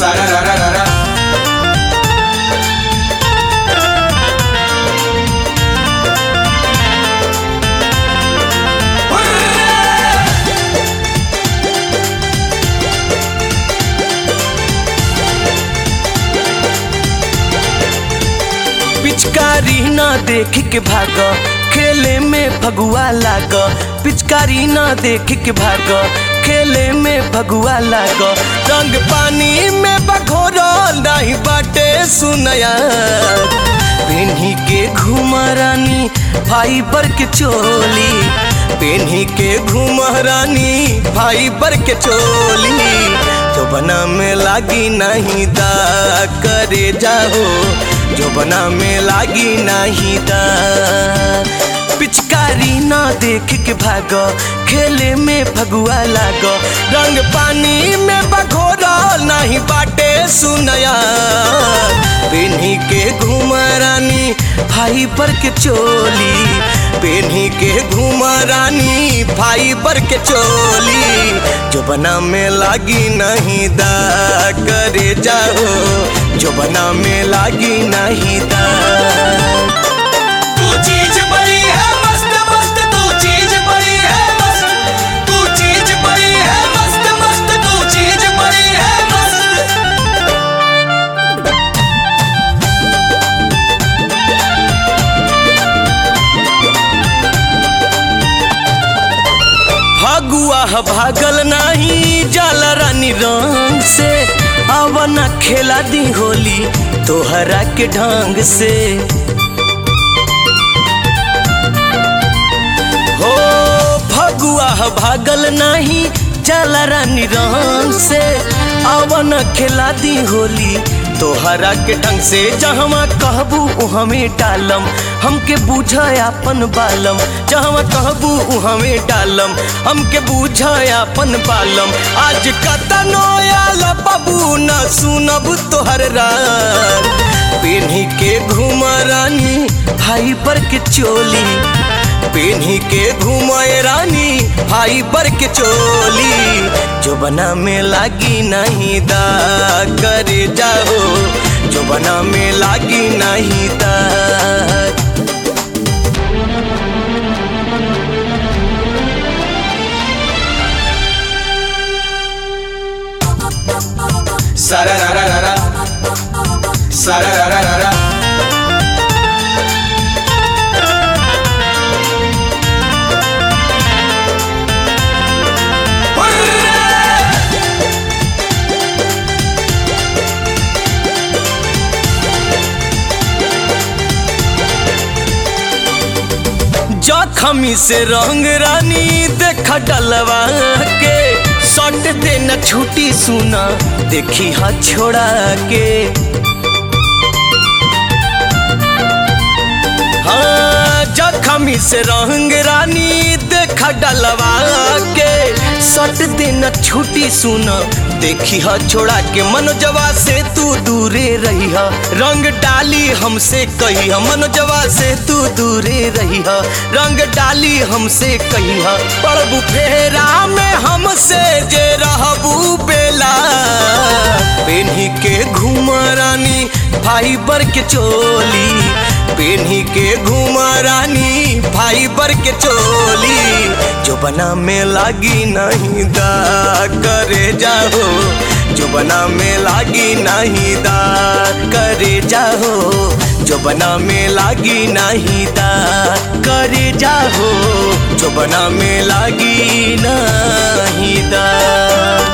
सारा रा रा रा रा पिचकारी ना देख के भाग खेले में भगुआ लाग पिचकारी ना देख के भाग खेले में भगुआ लाग रंग पानी में बखोरो नहीं बाटे सुनया पेन्ही के घुमरानी फाइबर के चोली पेन्ही के घुमरानी फाइबर के चोली तो बना में लागी नहीं दा करे जाओ जो बना में लागी नहीं दा पिचकारी ना देख के भाग खेले में भगुआ लाग रंग पानी में बघोरा नहीं बाटे सुनया पेन्ही के घुमरानी भाई पर के चोली पेन्ही के घुमरानी भाई पर के चोली जो बना में लागी नहीं दा करे जाओ जो बना में लागी नहीं दा तू चीज बड़ी है मस्त मस्त तू चीज बड़ी है मस्त तू चीज बड़ी है मस्त मस्त तू चीज बड़ी है मस्त फगुआ भागल नहीं जल रानी रंग से अवना खेला दी होली तोहरा के ढंग से हो फगुआ भागल नहीं जल रानी रंग से अवन खेला दी होली तोहरा के ढंग से जहवा कहबू हमें डालम हमके बूझ अपन बालम जहवा कहबू हमें डालम हमके बूझ अपन बालम आज कतनो आल बाबू न सुनब तोहर रार पेन्ही के घुमरानी भाई पर के चोली पेन्ही के घुमाए रानी भाई बर के चोली जो बना में लागी नहीं दा करे जाओ जो बना में लागी नहीं दा सारा रा रा रा रा सारा रा रा रा रा जखमी से रंग रानी देख डलवा के सट दे न छूटी सुना देखी हा छोड़ा के हाँ जखमी से रंग रानी देख डलवा के सट दे न छूटी सुना देखी हा छोड़ा के मनोजवा से तू दूरे रही हा रंग डाली हमसे कही हा मनोजवा से तू दूरे रही हा रंग डाली हमसे कही हा पड़बू फेरा में हमसे जे रहबू बेला पेन्ही के घुमरानी फाइबर के चोली पेन्ही के घुमरानी फाइबर के चोली जो बना में लागी नहीं दा करे जाओ जो बना में लागी नहीं दा करे जाओ जो बना में लागी नहीं दा करे जाओ जो बना में लागी नहीं दा